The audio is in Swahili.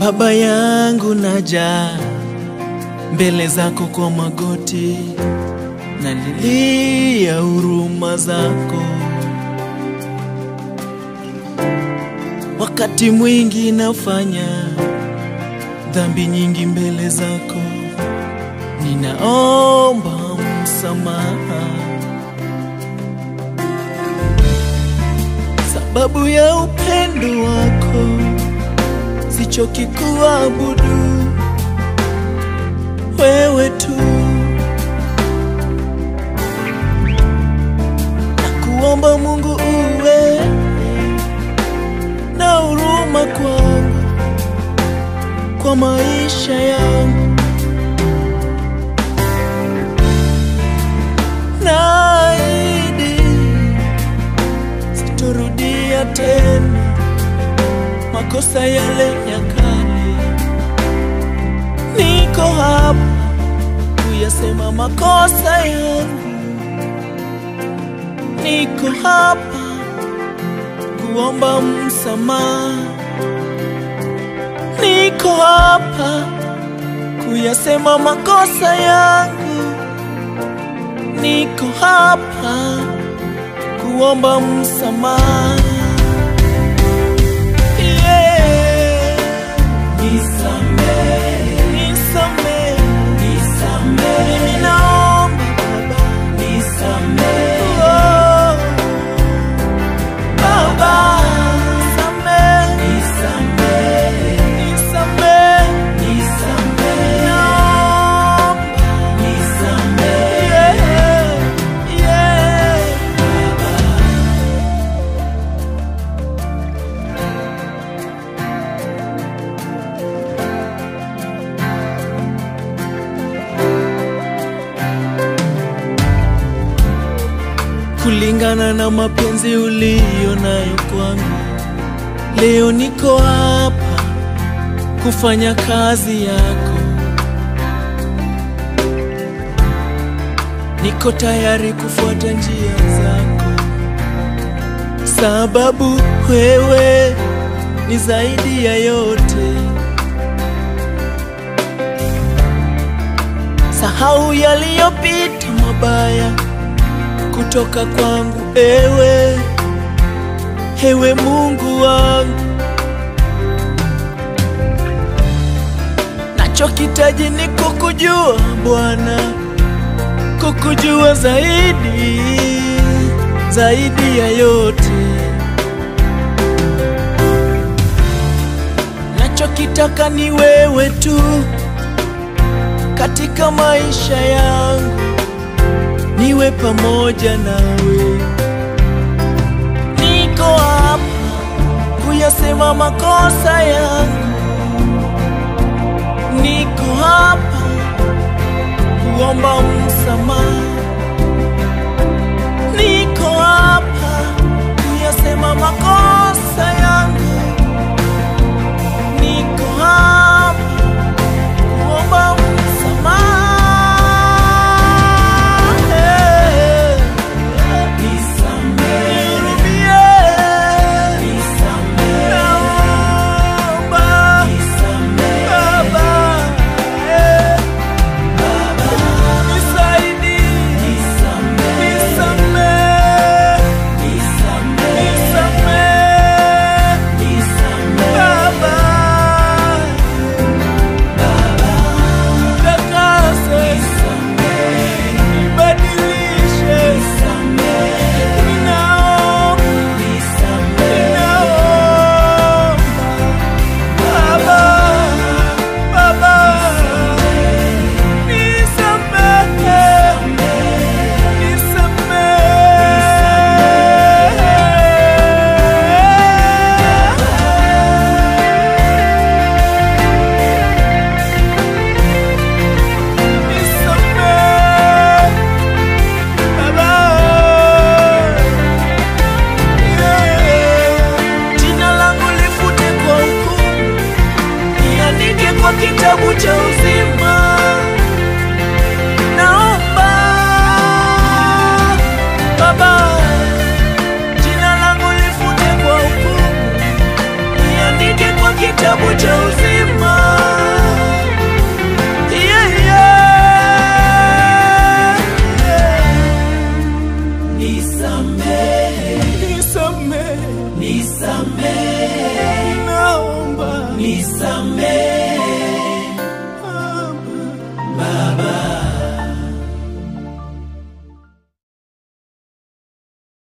Baba yangu naja mbele zako kwa magoti, nalilia huruma zako. Wakati mwingi nafanya dhambi nyingi mbele zako, ninaomba msamaha sababu ya upendo wako sichoki kuabudu wewe tu, na kuomba Mungu uwe na huruma kwangu, kwa maisha yangu, naahidi sitorudia tena makosa yale ya kale. Niko hapa kuyasema makosa yangu, niko hapa kuomba msamaha, niko hapa kuyasema makosa yangu, niko hapa kuomba msamaha. Yeah. Nisamehe, nisamehe, mimi naomba Baba, oh, Baba, nisamehe, nisamehe, naomba, yeah, yeah. kulingana na mapenzi uliyo nayo kwangu. Leo niko hapa kufanya kazi yako, niko tayari kufuata njia zako, sababu wewe ni zaidi ya yote. Sahau yaliyopita mabaya kutoka kwangu, ewe ewe Mungu wangu, nachokitaji ni kukujua Bwana, kukujua zaidi zaidi ya yote. Nachokitaka ni wewe tu katika maisha yangu niwe pamoja nawe. Niko hapa kuyasema makosa yangu, niko hapa kuomba msamaha, niko hapa kuyasema makosa